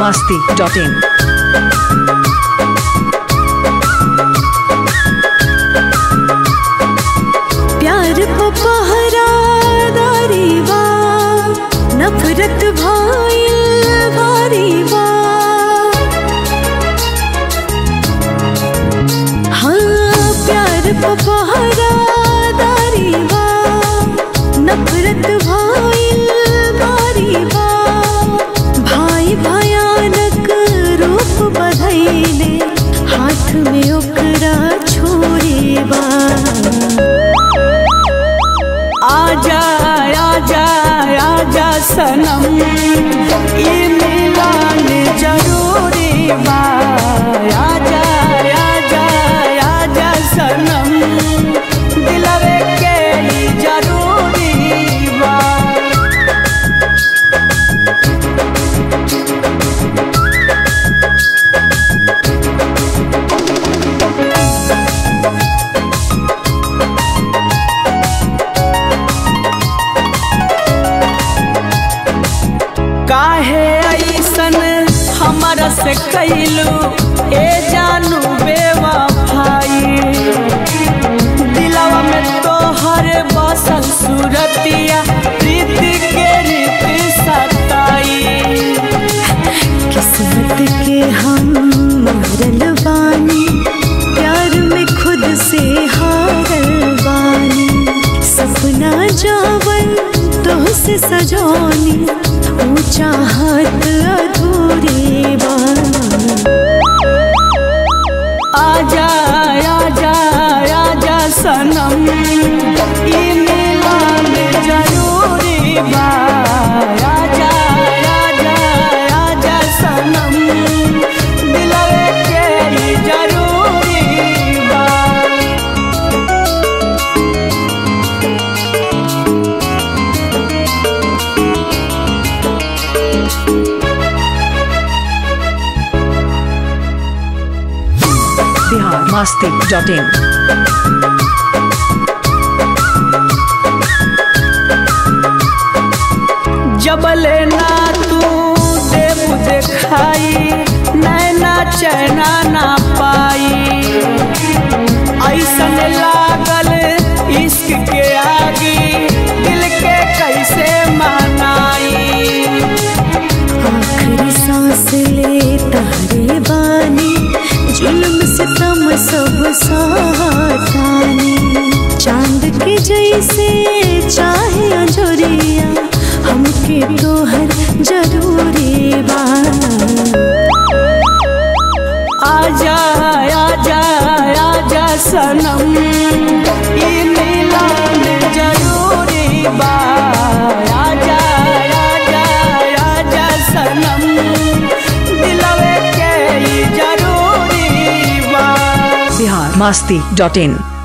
masti.in. प्यार पपहरा दारी बा नफरत भाईल भारी बा हाँ प्यार पपहरा दारी बा नफरत भाईल भारी बा भाई भयानक रूप बधैले हाथ में ओकरा छोरी बा आजा आजा आजा सनम ये मिलान जरूरी बा आजा आजा आजा सनम दिलवे के ही जरूरी बा काहे ऐसन हमरा से कैलू ए जानू बेवफाई दिलवा में तोहर बसल सूरतिया प्रीत के रीत सताई किस्मत के हम मरल बानी प्यार में खुद से हारल बानी सपना जावन तो से सजौनी ऊंचा हाथ अधूरी बा आजा आजा आजा सनम ई मिलान जरूरी बा आजा आजा आजा सनम दिलवे के ही जरूरी बा Bihar masti.in. जबले ना तू देव देखाई नैना चैना ना पाई ऐसन लागल इश्क के आगी दिल के कैसे मनाई आखिरी सांस ले तारे बानी जुल्म से तम सब सातानी चांद के जैसे चाहे अंजोरिया हमके तोहर जरूरी बा आजा आजा आजा सनम ई मिलान जरूरी बा आजा आजा आजा सनम दिलवे के ही जरूरी बा Bihar masti.in.